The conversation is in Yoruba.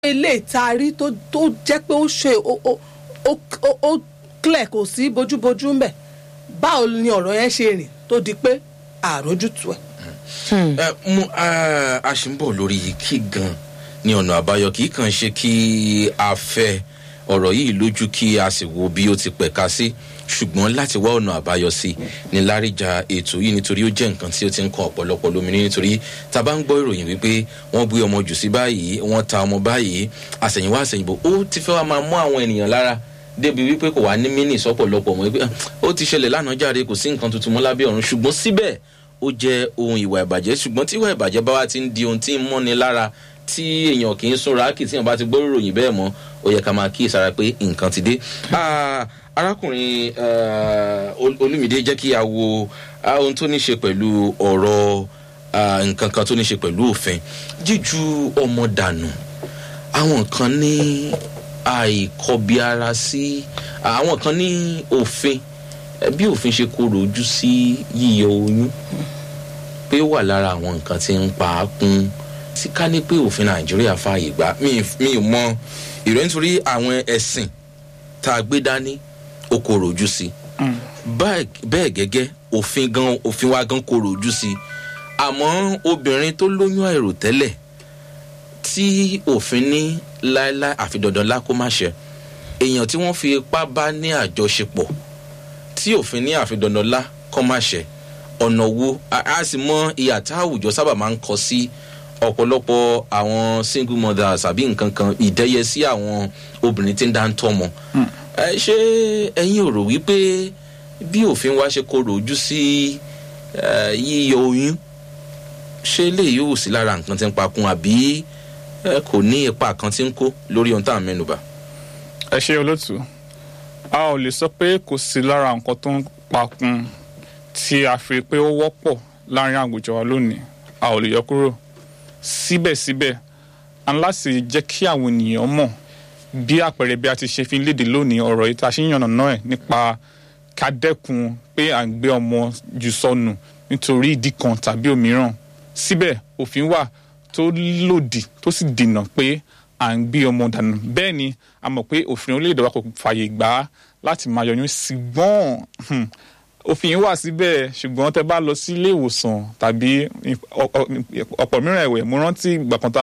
ilé ìtaari tó tó jẹ́ pé ó ṣe ó ó ó ó ó clear kò sí bójúbójú ń bẹ̀ báwo ni ọ̀rọ̀ yẹn ṣe rìn tó di pé àrójútu ẹ̀. ẹ mú a ṣì ń bọ̀ lórí kí gan ni ọ̀nà àbáyọ kì í kàn ṣe kí a fẹ́ ọ̀rọ̀ yìí lójú kí a sì wo bí ó ti pẹ̀ka sí ṣùgbọ́n láti wá ọ̀nà àbáyọ sí ní láríjà ètò yìí nítorí ó jẹ́ nǹkan tí ó ti ń kan ọ̀pọ̀lọpọ̀ lóminú nítorí tá a bá ń gbọ́ ìròyìn wípé wọ́n gbé ọmọ jù sí báyìí wọ́n ta ọmọ báyìí àsẹ̀yìnwá àsẹ̀yìnbó ó ti fẹ́ wá máa mú àwọn ènìyàn lára débi wípé kò wá ní mínì sọ́pọ̀lọpọ̀ mọ́ wípé ó ti ṣẹlẹ̀ lánàá jáde kò sí nǹkan tuntun mọ́ lábẹ́ ọ̀run ṣùgbọ́n síbẹ̀ ó jẹ́ ohun ìwà ìbàjẹ́ ṣùgbọ́n tí ìwà ìbàjẹ́ bá wá ti ń di ohun tí ń mọ́ni lára tí èèyàn kì í súnra kì tí èèyàn bá ti gbọ́ ìròyìn bẹ́ẹ̀ mọ́ ó yẹ ká máa kí ìsara pé nǹkan ti dé. arákùnrin olùmìdé jẹ́ kí a wo ohun tó ní ṣe pẹ̀lú ọ̀rọ̀ nǹkan kan tó ní ṣe pẹ̀lú òfin jíju ọmọ dànù àwọn kan ní àìkọbiara sí àwọn kan ní òfin bí òfin ṣe kóró ojú sí yíyọ oyún pé ó wà lára àwọn nǹkan tí ń pa á kún tí ká ní pé òfin nàìjíríà fààyè gbà mí ò mọ ìròyìn nítorí àwọn ẹ̀sìn tá a gbé dání ó kóró ojú sí bẹ́ẹ̀ gẹ́gẹ́ òfin gan òfin wa gan kóró ojú sí àmọ́ obìnrin tó lóyún àìròtẹ́lẹ̀ tí òfin ní láéláé àfi dandan lá kó má ṣe èèyàn tí wọ́n fi ipá bá ní àjọṣepọ̀ tí òfin ní àfi dandan lá kó má ṣe ọ̀nà wo a sì mọ ìyà tá àwùjọ sábà máa ń kọ sí ọ̀pọ̀lọpọ̀ àwọn single mothers àbí nǹkan kan ìdẹ́yẹ sí àwọn obìnrin tí ń dá ń tọ́mọ. ṣé ẹ̀yin ò rò wípé bí òfin wa ṣe korò ojú sí yíyọ oyún ṣé eléyìí ò sí lára nǹkan tí ń pakun àbí kò ní ipa kan tí ń kó lórí ohun tá à ń mẹ́nuba. ẹ ṣe olóòtú a ò lè sọ pé kò sí lára nǹkan tó ń pakun tí a fi pé ó wọ́pọ̀ láàrin àwùjọ wa lónìí a ò lè yọ kúrò síbẹ̀síbẹ̀ a ń láti jẹ́ kí àwọn ènìyàn mọ̀ bí àpẹẹrẹ bí a ti ṣe fi ń léde lónìí ọ̀rọ̀ yìí tá a ṣe ń yànnà náà ẹ̀ nípa ká dẹ́kun pé à ń gbé ọmọ jù sọnù nítorí ìdí kan tàbí òmíràn síbẹ̀ òfin wà tó lòdì tó sì dènà pé à ń gbé ọmọ dànù bẹ́ẹ̀ ni a mọ̀ pé òfin orílẹ̀-èdè wa kò fààyè gbà á láti máa yọyún ṣùgbọ́n òfin wà síbẹ̀ ṣùgbọ́n tẹ bá lọ sí ilé ìwòsàn tàbí ọ̀pọ̀ mìíràn ẹ̀wẹ̀ mo rántí ìgbà kan tá